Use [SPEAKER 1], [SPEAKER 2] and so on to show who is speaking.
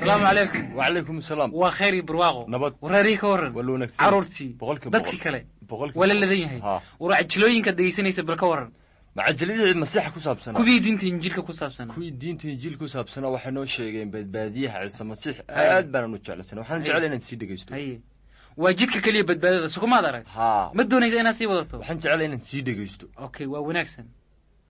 [SPEAKER 1] asalaamu calaykum
[SPEAKER 2] wacalaykum asalaam
[SPEAKER 1] waa khayr iyo barwaaqo
[SPEAKER 2] nabad
[SPEAKER 1] wareerii ka warran
[SPEAKER 2] waa la wanaagsan
[SPEAKER 1] carruurtii
[SPEAKER 2] boqolkiiba
[SPEAKER 1] dadkii
[SPEAKER 2] boqol.
[SPEAKER 1] kale
[SPEAKER 2] boqolkiiba
[SPEAKER 1] waa la
[SPEAKER 2] boqol.
[SPEAKER 1] ladan yahay
[SPEAKER 2] ha
[SPEAKER 1] war cajilooyinkaad dhegaysanaysa bal ka warran
[SPEAKER 2] macajalidii masiixa ku saabsanaa
[SPEAKER 1] kuwii diinta injiilka ku saabsanaa
[SPEAKER 2] kuwii diinta injiil ku saabsanaa waxay noo sheegeen badbaadiyaha ciise masiix
[SPEAKER 1] Haye.
[SPEAKER 2] aad baanan u jeclaysanay waxaan
[SPEAKER 1] Haye.
[SPEAKER 2] jeclay inaan sii dhegaysto
[SPEAKER 1] haye waa jidka keliya badbaadada sukumaad arag
[SPEAKER 2] ha
[SPEAKER 1] ma doonaysa inaad sii wadato
[SPEAKER 2] waxaan jeclay inaan sii dhegaysto
[SPEAKER 1] okay waa wanaagsan